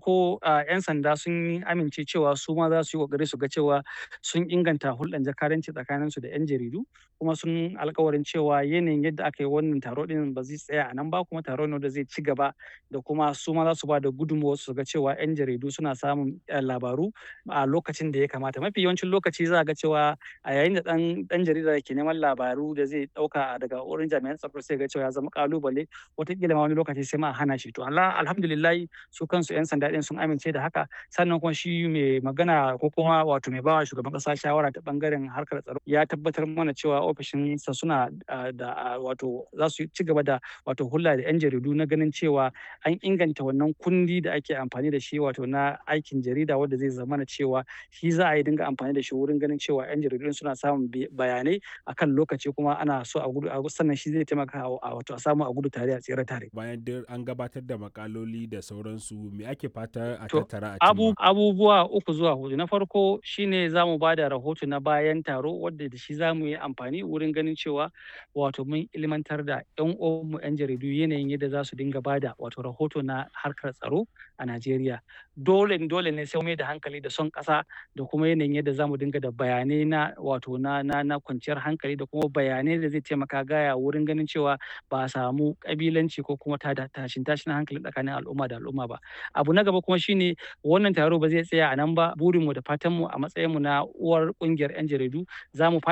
farko a 'yan sanda sun amince cewa su ma za su yi ƙoƙari su ga cewa sun inganta hulɗan jakadanci tsakaninsu da 'yan jaridu kuma sun alkawarin cewa yanayin yadda aka yi wannan taro ɗin ba zai tsaya a nan ba kuma taro ne da zai ci gaba da kuma su ma za su ba da gudunmawar su ga cewa 'yan jaridu suna samun labaru a lokacin da ya kamata mafi yawancin lokaci za a ga cewa a yayin da ɗan ɗan jarida ke neman labaru da zai ɗauka daga wurin jami'an tsaro sai ga cewa ya zama ƙalubale wataƙila ma wani lokaci sai ma a hana shi to Allah alhamdulillahi su kansu 'yan sanda ɗin sun amince da haka sannan kuma shi mai magana ko kuma wato mai bawa shugaban ƙasa shawara ta ɓangaren harkar tsaro ya tabbatar mana cewa ofishinsa suna da wato za su ci gaba da wato hulɗa da 'yan jaridu na ganin cewa an inganta wannan kundi da ake amfani da shi wato na aikin jarida wanda zai zama na cewa shi za a yi dinga amfani da shi wurin ganin cewa 'yan jaridu suna samun bayanai akan lokaci kuma ana so a gudu sannan shi zai taimaka a wato a samu a gudu tare a tsere tare. Bayan duk an gabatar da makaloli da sauransu me ake fata a To, tattara a abu, cimma? abubuwa uku zuwa hudu na farko shine za mu ba da rahoto na bayan taro wadda da shi za mu yi amfani wurin ganin cewa wato mun ilmantar da 'yan uwanmu 'yan jaridu yanayin yadda za su dinga ba da wato rahoto na harkar tsaro a Najeriya. Dole dole ne sai mai da hankali da son ƙasa da kuma yanayin yadda za mu dinga da bayanai na wato na na na kwanciyar hankali da kuma bayanai da zai taimaka gaya wurin ganin cewa ba a samu ƙabilanci ko kuma tada tashin tashin hankali tsakanin al'umma da al'umma ba. Abu na gaba kuma shine wannan taro ba zai tsaya a nan ba burinmu da fatanmu a matsayinmu na uwar ƙungiyar 'yan jaridu za mu